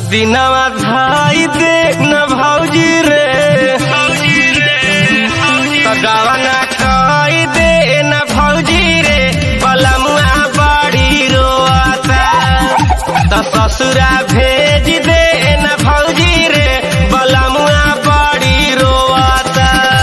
दिनवा धाई दे न भौजी रे त गवना कई दे न भौजी रे बलमुआ बड़ी रोता त ससुरा भेज दे न भौजी रे बलमुआ बड़ी रोता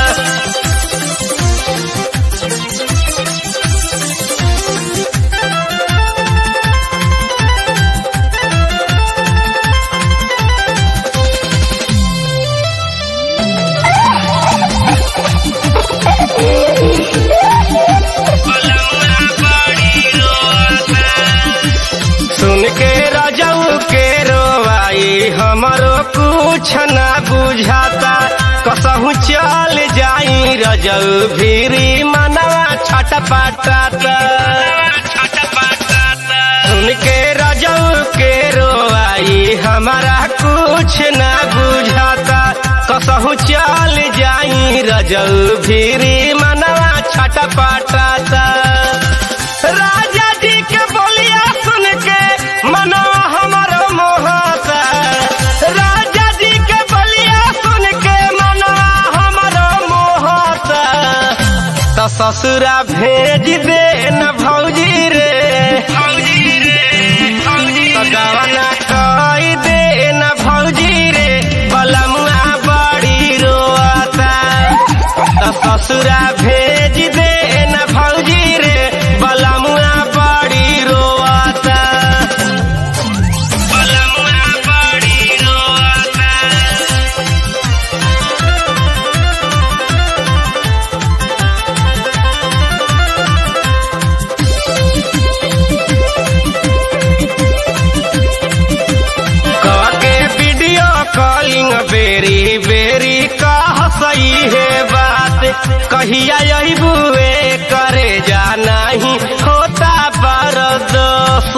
सुन के रजऊ के रोवाई हमरो कुछ न बुझाता कसहू चल जाई रजऊ भीरी मनवा छटपटाता सुन के रजऊ के रोवाई हमारा कुछ न बुझाता कसहू चल जाई रजऊ भीरी मनवा छटपटाता राजा जी के बोलिया सुन के मनवा हमारो मोहता राजा जी के बोलिया सुन के मनवा हमारो मोहता त ससुरा भेज दे न भौजी रे त गवना कई दे न भौजी रे बलमुआ बड़ी रोता त ससुरा भेज दे न भौजी रे बलमुआ बड़ी रोता बलमुआ बड़ी रोता के वीडियो कॉलिंग बेरी बेरी कह सही है बात कहिया यही बुए करे जाना ही होता बरदोस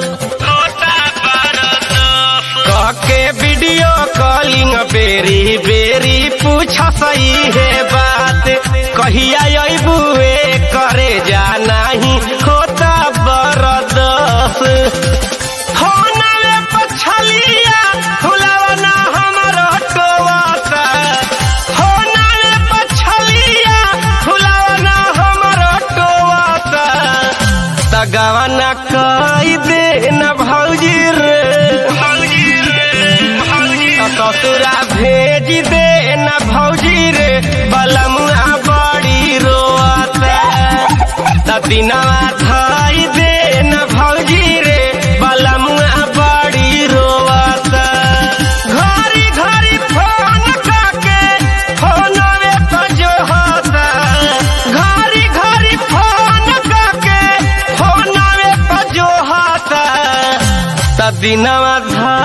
कह के वीडियो कॉलिंग बेरी बेरी पूछ सही है बात कहिया यही बुए करे जाना ही होता बरदोस होना में पछलिया फुलवना हमरो टोवाता होना में पछलिया फुलवना हमरो टोवाता तगवना कई दे न भौजी रे ससुरा भेज दे न भौजी रे बलमुआ बड़ी रोता त दिनवा धाई दे न भौजी रे बलमुआ बड़ी रोता घरी घरी फोन करके फोनवे पर जो होता घरी घरी फोन करके फोनवे पर जो होता त दिनवा धा